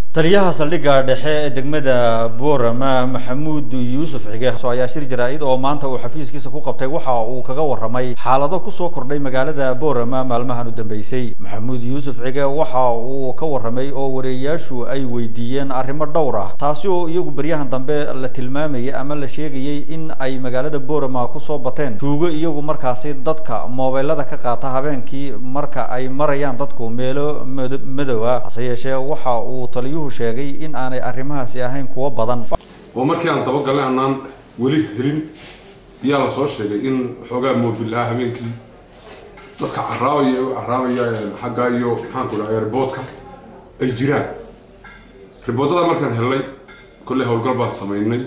taliyaha saldhigga dhexe ee degmada boorama maxamuud yuusuf xige ayaa shir jaraa-id oo maanta uu xafiiskiisa ku qabtay waxa uu kaga warramay xaalado kusoo kordhay magaalada boorama maalmahan u dambeysay maxamuud yuusuf xige waxa uu ka warramay oo wareeyayaashu ay weydiiyeen arrimo dhowr ah taasi oo iyagu beryahan dambe la tilmaamayay ama la sheegayay in ay magaalada boorama kusoo bateen tuugo iyagu markaasi dadka moobeelada ka qaata habeenkii marka ay marayaan dadku meelo madow ah hase yeeshee waxa uu taliyu sheegay in aanay arrimahaasi ahayn kuwo badan oo markii aan dabagalnay aanaan weli helin ayaa la soo sheegay in xoogaa moobil ah habeenkii dadka caraabaya u caraabaya xaggaa iyo maxaanku dhaha riboodka ay jiraan riboodada markaan helnay kolley howlgal baan samaynay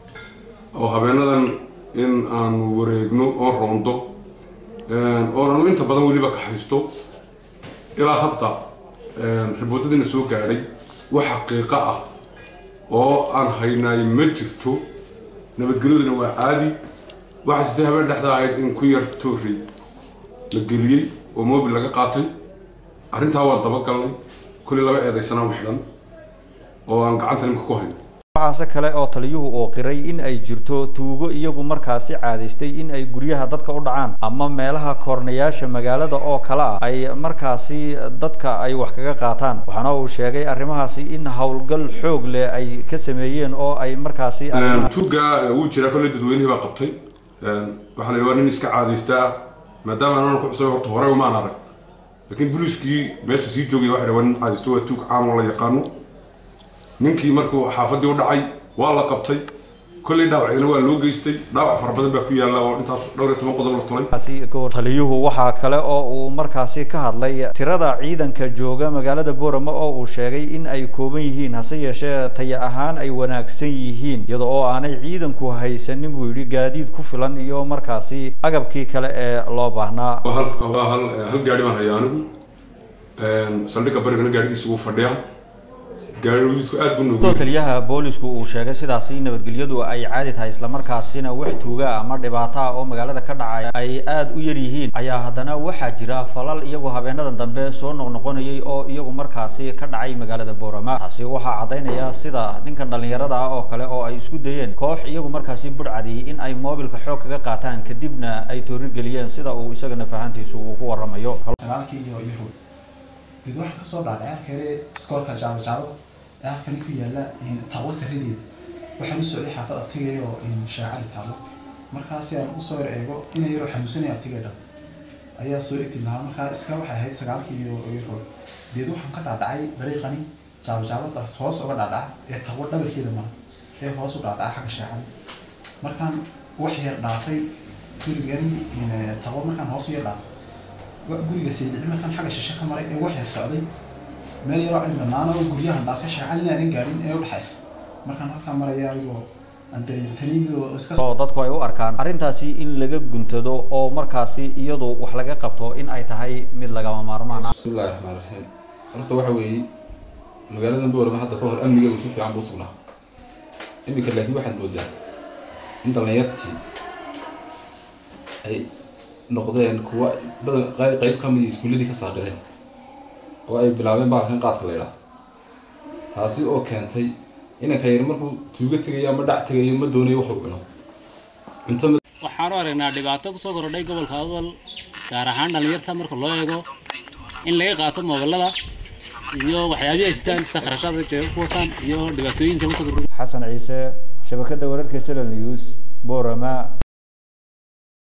oo habeenadan in aan wareegno oon roondo oonanu inta badan weliba ka haysto ilaa hadda riboodadiina soo gaadhay wax xaqiiqo ah oo aan haynaay ma jirto nabadgelyaduna waa caadi waxaa jirtay habeen dhexda ahayd in ku yar toorey la geliyey oo mobil laga qaatay arrintaa waan dabagalnay kulli laba eedaysanaan xidhan oo aan gacanta nimka ku hayno waxaase kale oo taliyuhu uu qiray in ay jirto tuugo iyagu markaasi caadaystay in ay guryaha dadka u dhacaan ama meelaha koornayaasha magaalada oo kale ah ay markaasi dadka ay wax kaga qaataan waxaana uu sheegay arrimahaasi in howlgal xoog leh ay ka sameeyeen oo ay markaasi tuuga wuu jiraa kolley dadweynihii baa qabtay waxaa la waa nin iska caadaystaa maadaama anana ku cusubay horta hore umaan arag laakiin booliiskii meesha sii joogay waxay waa nin caadaysto waa tuug caam oo la yaqaano ninkii markuu xaafadii u dhacay waa la qabtay kolley dhaawacdina waa loo geystay dhaawac fara badan baa ku yaalla oo intaas dhowr iyo toban qodob la tulay taliyuhu waxaa kale oo uu markaasi ka hadlay tirada ciidanka jooga magaalada boorama oo uu sheegay in ay kooban yihiin hase yeeshee taya ahaan ay wanaagsan yihiin iyada oo aanay ciidanku haysanin buu yidhi gaadiid ku filan iyo markaasi agabkii kale ee loo baahnaa waa hal hal gaari baan hayaa anigu saldhigga barigana gaadhigiisa wuu fadhiyaa taliyaha boolisku uu sheegay sidaasi nabadgelyadu ay caadi tahay islamarkaasina wax tuuga ama dhibaato ah oo magaalada ka dhacay ay aada u yar yihiin ayaa haddana waxaa jira falal iyagu habeenadan dambe soo noqnoqonayay oo iyagu markaasi ka dhacay magaalada boorama taasi waxaa caddaynaya sida ninkan dhallinyarada ah oo kale oo ay isku dayeen koox iyagu markaasi budhcadiyey in ay moobilka xoog kaga qaataan kadibna ay toorigeliyeen sida uu isagana fahantiisu uu ku warramayo did waxaan kasoo dhaadhacay arkayre iskoolka jaamajaalo ee halkani ku yaala taawo saradeeda waxaan u socday xaafad abtigay oo shaacali taalo markaasi aan usoo yar eego ina yaroo xanuunsanaya abtigay dhan ayaa soo egti lahaa markaa iska waxay ahayd sagaalkii iyo yaroo deed waxaan ka dhaadhacay dariiqani jaamajaaladaas hoos uga dhaadhaca ee taawo dhabarkeeda mara ee hoos u dhaadhaca xagga shaacali markaan wax yar dhaafay gurigani taawo markaan hoos u yar dhaafay guriga saydici markaan xagga shishe ka maray ee wax yar socday meel yaroo cin banaana oo guryahan dhaafay shaacalina aanan gaarin ee udhexays markaan halkaa maraya anigoo aan dariirtaniin oo iska oo dadku ay u arkaan arrintaasi in laga guntado oo markaasi iyadu wax laga qabto in ay tahay mid lagama maarmaan ah bismillahi raxmaan raxiim horta waxa weeye magaaladan boorama hadda ka hor amnigeedu si fiican buu sugnaa iminka laakiin waxaad moodaa in dhallinyartii ay noqdeen kuwa badan qayb ka mid iskuulladii ka saaqideen oo ay bilaabeen baalkan qaadka la idhaah taasi oo keentay inanka yar markuu tuugo tegayo ama dhac tegayo ma doonayo wuxuu cuno cunto waxaanu aragnaa dhibaato kusoo korodhay gobolka adal gaar ahaan dhallinyarta marka loo eego in laga qaato moobilada iyo waxyaabihii ay sitaan sida kharashaadka jeega ku wataan iyo dhibaatooyinka kusoo kordhay xasan ciise shabakadda wararka sl news boorama